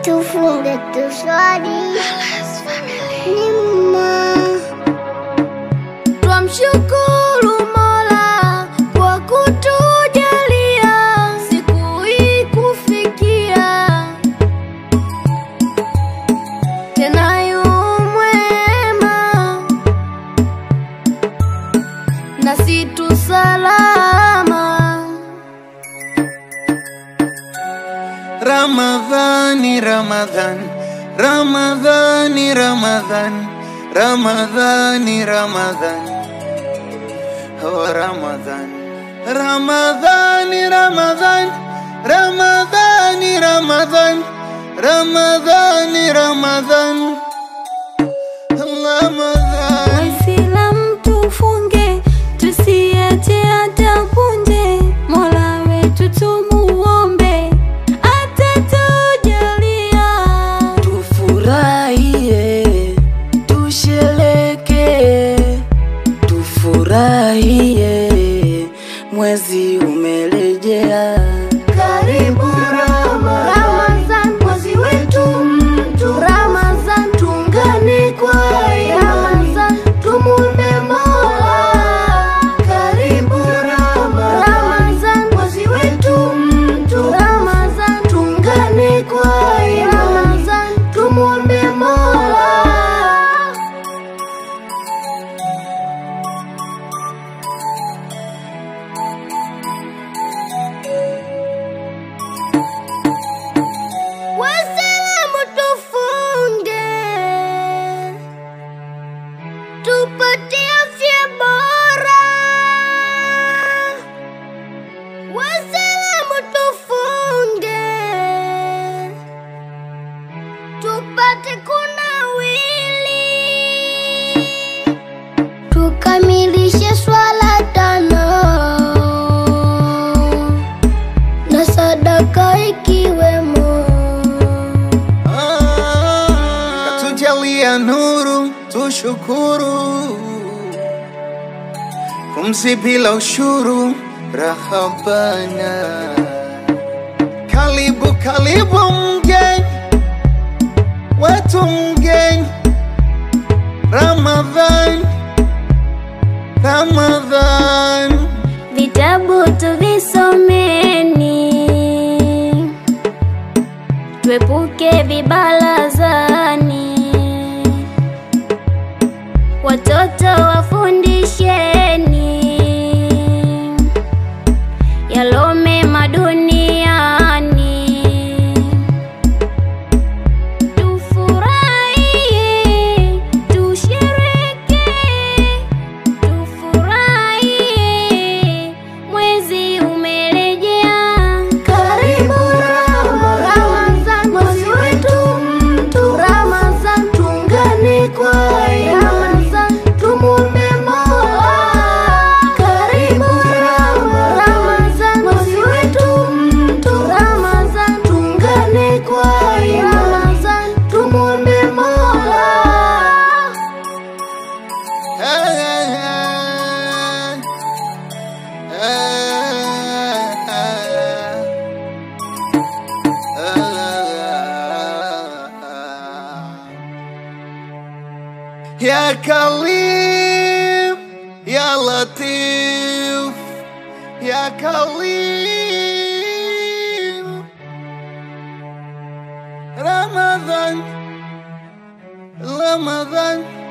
tufunge tuswali Nima Twamshukuru Mola kwa kutujalia siku hii kufikia, tena yu mwema nasi tu salama. Ramadhani, Ramadhan, Ramadhani, Ramadhan, Ramadhani, Ramadhan, oh Ramadhan, Ramadhani, Ramadhan, Ramadhani, Ramadhan, Ramadhani, Ramadhan, Ramadhan. Waislamu tufunge, tusiache hata punje. Mola wetu tumuombe, atatujalia. Tufurahie, tushereke, tufurahie, mwezi umerejea. Karibu Ramadhan, mwezi wetu mtu Ramadhan, tungane kwa Ramadhan, tumuombe Mola. Karibu Ramadhan, mwezi wetu mtu Ramadhan, tungane kwa Ramadhan, tumuombe Mola. Waislamu tufunge, tupate afya bora. Waislamu tufunge, tupate kunawili, tukamilishe swala tano na sadaka ikiwemo Katujalia nuru, tushukuru. Pumzi bila ushuru, rahabana. Karibu, karibu mgeni wetu, mgeni Ramadhan, Ramadhan. vitabu tuvisomeni, tuepuke vibalazani, watoto wafundisheni yalo mema duniani. Tufurahie, tusherehekee, tufurahie, mwezi umerejea. Karibu Ramadhan, mwezi wetu mtu Ramadhan, tungane kwa Ramadhan, tumuombe Mola. Karibu Ramadhan, mwezi wetu mtu Ramadhan, tungane kwa Ramadhan, tumuombe Mola. Ya Kalim, Ya Latif, Ya Kalim. Ramadan, Ramadan.